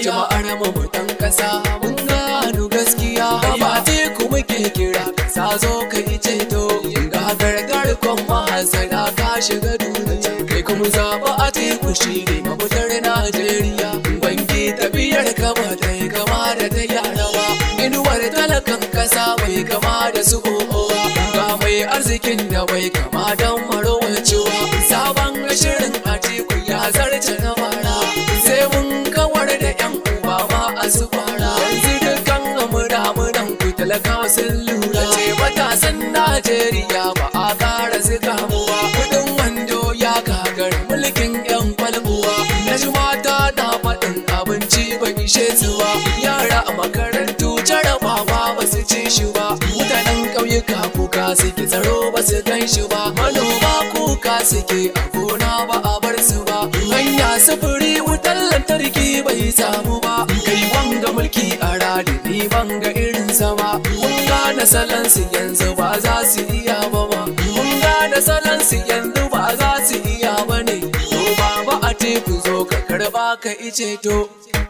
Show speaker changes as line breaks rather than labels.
jama'ar mu mutan kasa mun gano gaskiya ba teku muke kira sa zo ka yi ceto ga gargar kon mahasana ka shiga duniya kai kuma zaba a teku shi ne mafitar Najeriya banki tafiyar kama ta yi kama da ta yarawa inuwar talakan kasa bai kama da su kowa ga mai arzikin da bai kama don marowacewa sabon shirin a teku ya zarce na bara sai mun kawar da yan uba ma a su fara yanzu dukkan amuramuran ku talakawa sun lura ce matasan najeriya ba a kara zika muwa kudin wando ya gagar mulkin yan kwalbuwa na ji mata na faɗin abinci ba ishe su ba yara a makarantu jarabawa ba su ci shi ba mutanen ƙauyuka kuka suke tsaro ba su gan shi ba manoma kuka suke a gona ba a bar su ba hanya sufuri wutar lantarki bai samu ba kai wanga mulki a radi ni banga irin sama mun gane salon su yanzu ba za su iya ba ma mun gane salon su yanzu ba za su iya ba ne to baba a teku zo ka karba ka ice to